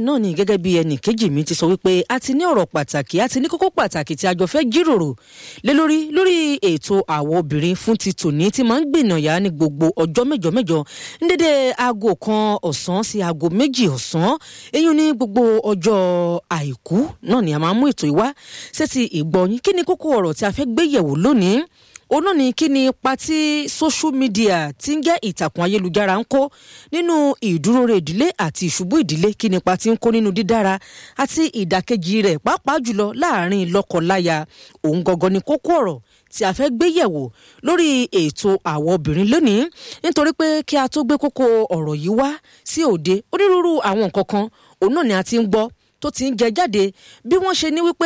náà ni gẹ́gẹ́ bí ẹnì kejì mi ti sọ wípé a ti ní ọ̀rọ̀ pàtàkì a ti ní kókó pàtàkì tí a jọ fẹ́ jíròrò lé lórí lórí ètò àwọn obìnrin fún ti tòní tí máa ń gbìnàyà ní gbogbo ọjọ́ mẹ́jọ mẹ́jọ ní dédé aago kan ọ̀sán sí aago méjì ọ̀sán eyín ní gbogbo ọjọ́ àìkú náà ni a máa mú ètò ìwá sétí ìgbọ̀nyín kí ni kókó ọ̀rọ̀ tí a fẹ́ gbé yẹ̀wò lónìí òun náà ni kí ni ipa tí social media ti ń jẹ́ ìtàkùn ayélujára ń kó nínú ìdúróore ìdílé àti ìṣubú ìdílé kí ni ipa tí ń kó nínú dídára àti ìdàkejì rẹ̀ pàápàá jùlọ láàrin lọ́kọláya òun gangan ni kókó ọ̀rọ̀ tí a fẹ́ gbé yẹ̀wò lórí ètò àwọn obìnrin lónìí nítorí pé kí a tó gbé kókó ọ̀rọ̀ yìí wá sí òde onírúurú àwọn nǹkan kan òun náà ni a ti ń gbọ́ tó ti ń jẹ jáde bí wọ́n ṣe ní wípé